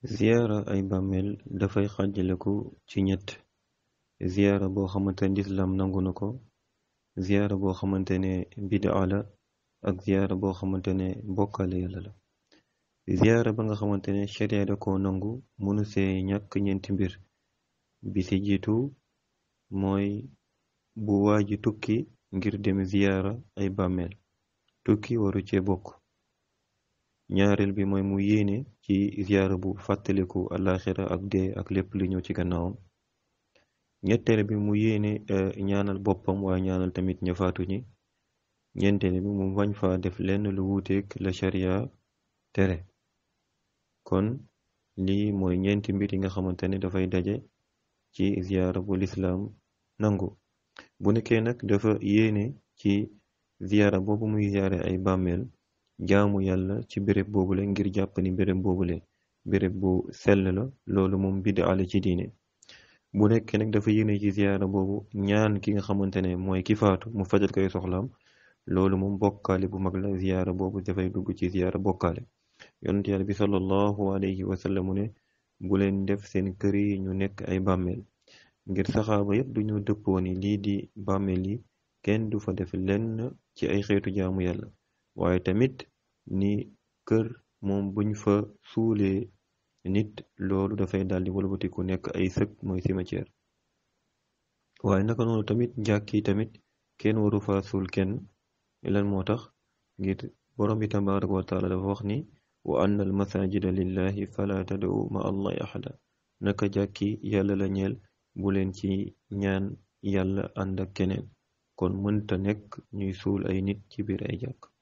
ziyaara ay bàmmeel dafay xàjjaleku ci ñett ziyaara boo xamante ne lislaam nangu na ko ziyaara boo xamante ne bidaa la ak ziyaara boo xamante ne bokkaale yàlla la ziyaara ba nga xamante ne sharia da ko nangu mënu see ñàkk ñeenti mbir bi ci jiitu mooy bu waaji tukki ngir dem ziyaara ay bàmmeel tukki waru cee bokk ñaareel bi mooy mu yéene ci ziyaara bu fàttaliku alaxira ak dee ak lépp li ñëw ci gannaawam ñetteel bi mu yéene ñaanal boppam waaye ñaanal tamit ña faatu ñi ñeenteel bi mu bañ fa def lenn lu wuuteeg la sharia tere kon lii mooy ñeenti mbir yi nga xamante ne dafay daje ci ziyaara bu lislaam nangu bu nekkee nag dafa yéene ci ziyaara boobu muy ziyaare ay bàmmeel jaamu yàlla ci béréb boobule ngir jàpp ni béréb boobule béréb bu sell la loolu moom bid'a la ci diine bu nekkee nag dafa yéene ci ziyaara boobu ñaan ki nga xamante ne mooy ki faatu mu fajal koy soxlaam loolu moom bokkaale bu mag la ziyaara boobu dafay dugg ci ziyaara bokkaale yonent yàlla bi sallallahu alayhi wa sallam ne bu leen def seen kër yi ñu nekk ay bàmmeel ngir saxaaba yépp duñu dëppoo ni lii di bàmmeel yi kenn du fa def lenn ci ay xeetu jaamu yàlla waaye tamit ni kër moom buñ fa suulee nit loolu dafay daldi walbatiku nekk ay sëg mooy cimetière waaye naka noonu tamit jàkki tamit kenn waru fa suul kenn lan moo tax ngir borom bi tabaraka wa taala dafa wax ni wa anna al masajida lillahi fala tad'u ma allahi ahada naka jàkki yàlla la ñeel bu leen ci ñaan yàlla ànd ak keneen kon mënta nekk ñuy suul ay nit ci biir ay jàkk